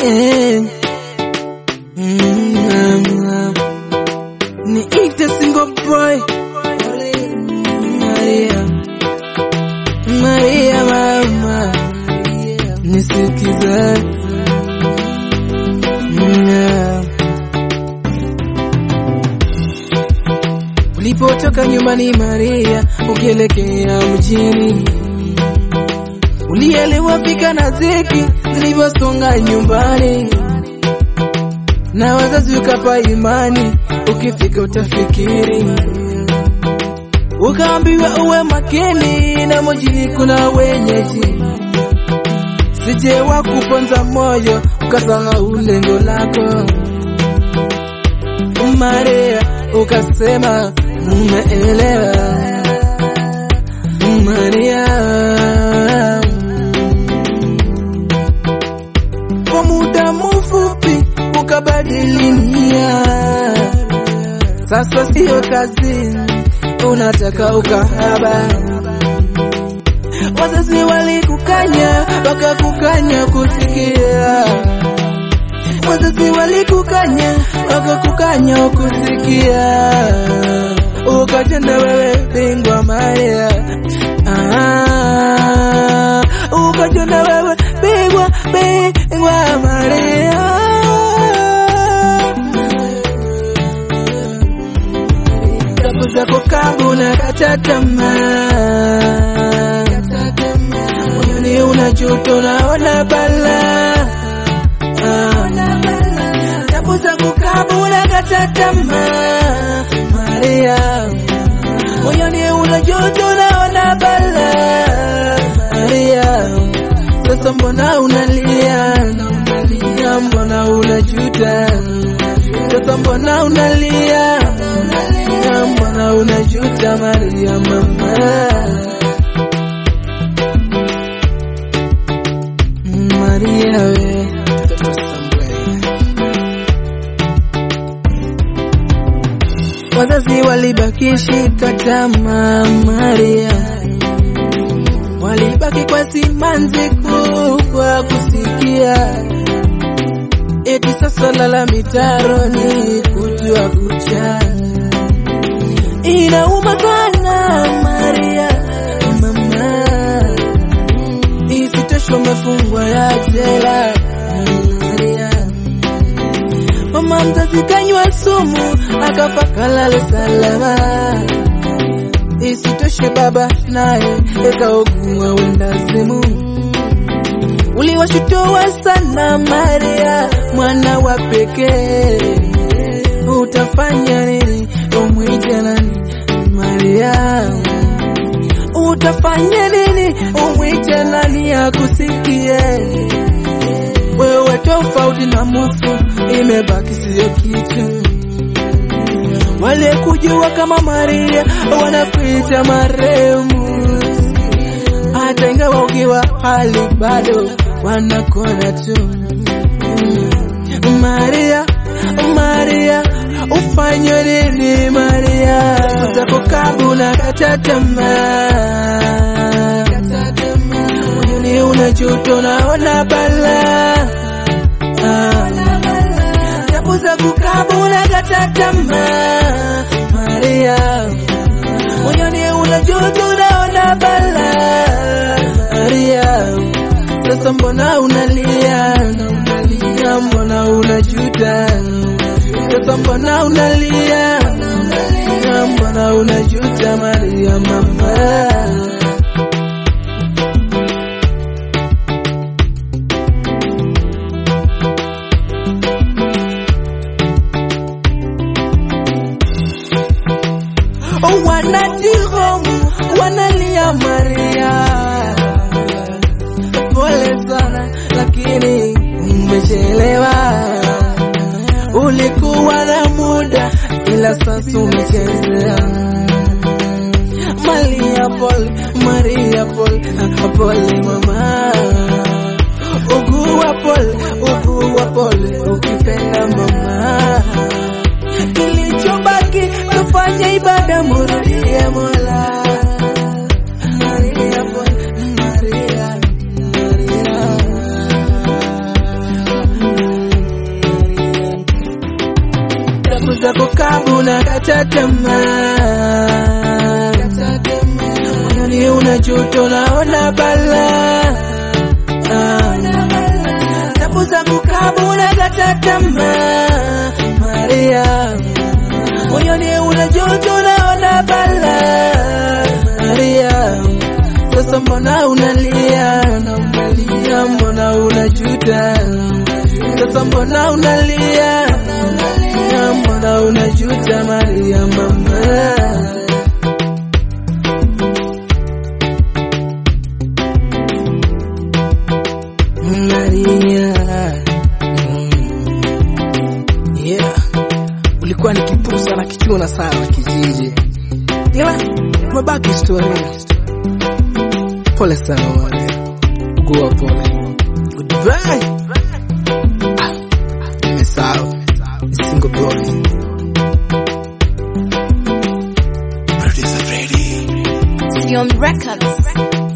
eh. Mm, niite single boy Maria, Maria mama, nisikize Mm, Ulipotoka nyumbani Maria, ukielekea mjini, ulielewa fika na ziki zilivyosonga nyumbani, na wazazi ukapa imani, ukifika utafikiri, ukaambiwa uwe makini, na mjini kuna wenyeji, sije wakuponza moyo, ukasahau lengo lako. Maria ukasema umeelewa. Maria kwa muda mfupi ukabadili nia, sasa sio kazi, unataka ukahaba. Wazazi walikukanya wakakukanya kusikia wazazi walikukanya wakakukanya ukusikia, ukatenda wewe bingwa Maria, ah, ukatenda wewe bingwa bingwa Maria. Kapu zako kangu na kata tamaa, moyoni una joto naona balaa tabu za kukabula kata tamaa Maria, moyoni una joto naona bala Maria, sasa mbona unalia? Unalia mbona unajuta? Sasa mbona unalia? Unalia mbona unajuta Maria mama Maria we Wazazi walibaki shika tamaa Maria, walibaki kwa simanzi kubwa kusikia eti sasa lala mitaroni kujua kucha. Inauma sana Maria mama, isitoshe umefungwa ya jela Maria mama mzazi kanywa sumu akafa kalale salama. Isitoshe baba naye ekaugua wendazimu. Uliwashutoa sana Maria, mwana wa pekee, utafanya nini? Umwite nani? Maria, utafanya nini? Umwite nani akusikie? wewe tofauti na mufu, imebaki siyo kitu. Wale kujua kama Maria wanakuita marehemu, hata ingawa ukiwa hali bado wanakona tu. Maria, Maria, ufanye nini Maria? Zako kabu na kata tamaa moyoni una joto naona bala tabu za kukabula kata tamaa Maria, moyoni una joto naona bala Maria, sasa mbona unalia? Unalia mbona unajuta? Sasa mbona unalia? Unalia mbona unajuta Maria mama wanatihomu wanalia Maria, pole sana lakini umechelewa. Ulikuwa na muda ila sasa umechezea. Maria pole, Maria pole, pole mama, ugua pole, ugua pole ukipenda mama kilichobaki tufanye ibada, murudie Mola. Maria, Maria, Maria. zako kabu na kata tamaa, moyoni una joto naona balaa tabu zangu kabu na kata tamaa, Maria moyoni una joto naona balaa, Maria sasa mbona unalia, unalia, mbona unajuta, sasa mbona unalia, unalia, mbona unajuta, Maria mama Maria mm. yeah. Ulikuwa ni kipusa na kichuna sana kijiji, ila mabaki historia. Pole sana Maria, gua pole. Goodbye. Ah, nimesahau single boy. Sion Records.